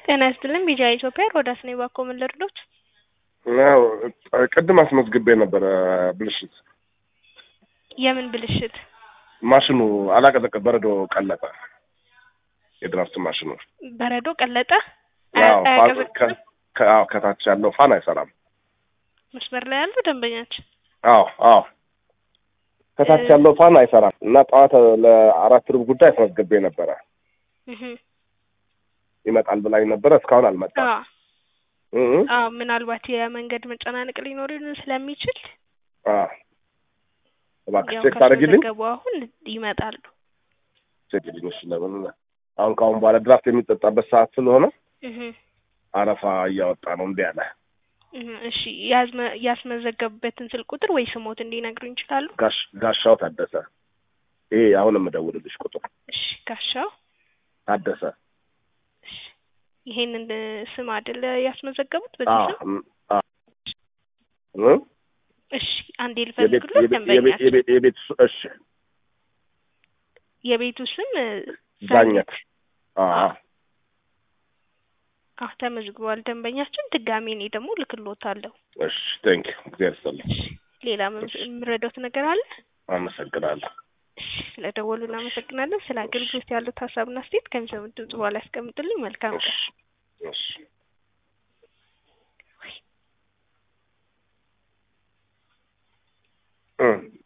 ጤና ይስጥልኝ ቢጃ ኢትዮጵያ ሮዳስ ነኝ። እባክዎ ምን ልርዶት? ያው ቅድም አስመዝግቤ ነበረ ብልሽት የምን ብልሽት? ማሽኑ አላቀዘቀ በረዶ ቀለጠ። የድራፍት ማሽኑ በረዶ ቀለጠ? ያው ፋ- አያቀዘቅዝም? ከ- ከ- አዎ፣ ከታች ያለው ፋን አይሰራም። መስመር ላይ ያሉ ደንበኛችን አዎ አዎ ከታች ያለው ፋን አይሰራም እና ጠዋት ለአራት ሩብ ጉዳይ አስመዝግቤ ነበረ እህ ይመጣል ብላኝ ነበረ። እስካሁን አልመጣም። አዎ እህ አዎ ምናልባት የመንገድ መጨናነቅ ሊኖር ስለሚችል አዎ እባክሽ ያው ቼክ ታደርጊልኝ። ካስመዘገቡ አሁን ይመጣሉ። ቼክ ልኝ እሺ። ለምን አሁን ከአሁን በኋላ ድራፍት የሚጠጣበት ሰዓት ስለሆነ እህ አረፋ እያወጣ ነው እምቢ አለ። እህ እሺ ያዝመ- ያስመዘገቡበትን ስልክ ቁጥር ወይ ስሞት እንዲነግሩ ይችላሉ? ጋሽ ጋሻው ታደሰ ይሄ አሁን የምደውልልሽ ቁጥር እሺ ጋሻው ታደሰ እሺ ይሄንን ስም አይደለ ያስመዘገቡት በዚህ አዎ ስም? እም፣ አዎ እም፣ እሺ አንዴ የቤት ልፈልግሎት የቤት የቤት ደንበኛችን የቤት የቤት ሱ- እሺ የቤቱ ስም ዳኘት አዎ አዎ ተመዝግቧል ደንበኛችን። ድጋሜ እኔ ደግሞ ልክሎታለሁ። እሺ ቴንክ ዩ እግዚአብሔር ይስጥልኝ እሺ ሌላ ምን- የምረዳውት ነገር አለ? አመሰግናለሁ እሺ ስለደወሉ እናመሰግናለን። ስለ አገልግሎት ያሉት ሀሳብና አስተያየት ከሚሰሙት ድምጽ በኋላ ያስቀምጡልኝ። መልካም ቀን። እሺ እሺ እም